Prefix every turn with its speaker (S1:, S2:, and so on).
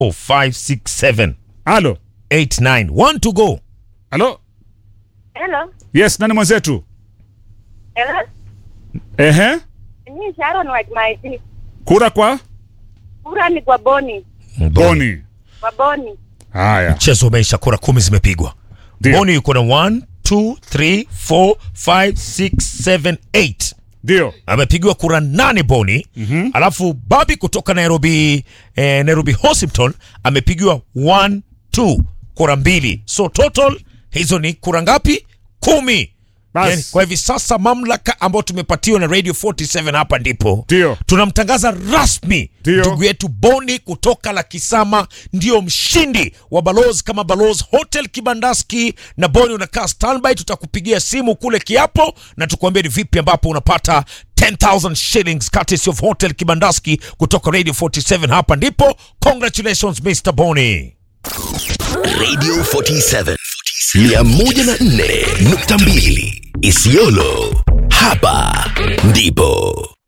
S1: 567
S2: Halo.
S1: 89 one to go
S2: Halo.
S3: Hello.
S2: Yes, nani mwenzetu?
S3: Hello.
S2: Ehe.
S3: Ni Sharon wa Maiti.
S2: Kura kwa
S3: Kura ni kwa Boni.
S2: Boni.
S3: Kwa Boni.
S2: Haya.
S1: mchezo umeisha kura kumi zimepigwa
S2: Ndio.
S1: boni yuko na 1 2 3 4 5 6 7 8
S2: Ndio.
S1: amepigiwa kura nane boni mm-hmm. alafu babi kutoka nairobi eh, nairobi hospital amepigiwa 1 2 kura mbili so total hizo ni kura ngapi kumi
S2: Bas.
S1: yani, kwa hivi sasa mamlaka ambayo tumepatiwa na radio 47 hapa ndipo
S2: Ndio.
S1: tunamtangaza rasmi
S2: Ndio.
S1: ndugu yetu boni kutoka lakisama ndio mshindi wa balozi kama balozi hotel kibandaski na boni unakaa standby tutakupigia simu kule kiapo na tukuambia ni vipi ambapo unapata 10000 shillings courtesy of hotel kibandaski kutoka radio 47 hapa ndipo congratulations mr boni
S4: Radio 47 104.2 Isiolo. Hapa ndipo